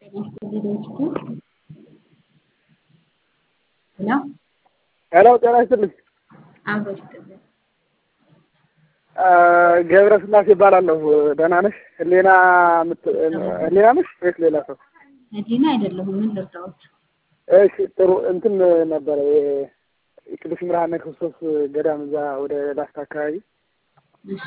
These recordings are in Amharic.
ሄሎ ሄሎ ጤና ይስጥልኝ። አብሮ ይስጥልን። ገብረ ስላሴ ይባላለሁ። ደህና ነሽ? ህሌና ምት- ህሌና ነሽ ወይስ ሌላ ሰው? መዲና አይደለሁም። ምን ልርዳዎት? እሺ ጥሩ እንትን ነበረ የ- የቅዱስ ብርሃነ ክርስቶስ ገዳም እዛ ወደ ላስታ አካባቢ እሺ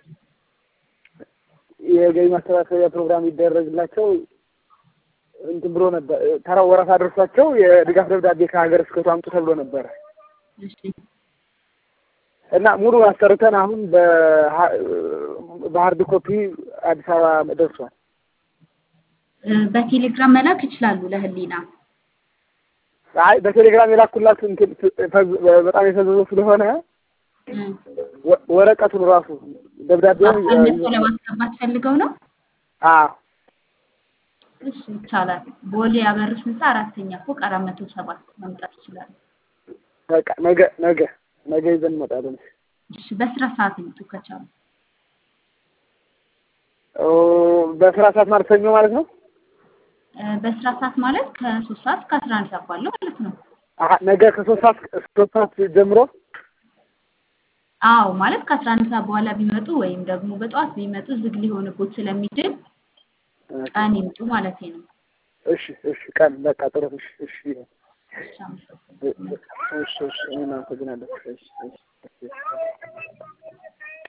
የገቢ ማሰባሰቢያ ፕሮግራም ይደረግላቸው እንትን ብሎ ነበር። ተራው ወረፋ ደርሷቸው የድጋፍ ደብዳቤ ከሀገረ ስብከቱ አምጡ ተብሎ ነበረ እሺ እና ሙሉ አሰርተን አሁን በሀ- በሀርድ ኮፒ አዲስ አበባ ደርሷል። እ፣ በቴሌግራም መላክ ይችላሉ ለህሊና። አይ በቴሌግራም የላኩላት እንትን ፈዝ- በጣም የፈዘዘ ስለሆነ እ፣ ወ- ወረቀቱን ራሱ ደብዳቤውን አሳንሰው ለማስገባት ፈልገው ነው። አዎ እሺ ይቻላል። ቦሌ አበርስ ህንፃ አራተኛ ፎቅ አራት መቶ ሰባት መምጣት ይችላሉ። በቃ ነገ ነገ ነገ ይዘን እንመጣለን። እሺ በስራ ሰዓት ይምጡ ከቻሉ። ኦ፣ በስራ ሰዓት ማለት ሰኞ ማለት ነው። እ፣ በስራ ሰዓት ማለት ከሶስት ሰዓት እስከ አስራ አንድ ሰዓት ባለው ማለት ነው። አሀ፣ ነገ ከሶስት ሰዓት እስከ ሶስት ሰዓት ጀምሮ አዎ ማለት ከአስራ አንድ ሰዓት በኋላ ቢመጡ ወይም ደግሞ በጠዋት ቢመጡ ዝግ ሊሆንቦት ስለሚችል ቀን ይምጡ ማለት ነው። እሺ እሺ፣ ቀን በቃ ጥሩ። እሺ እሺ እሺ አመሰግናለሁ። እሺ እሺ፣ እኔም አመሰግናለሁ። እሺ እሺ እሺ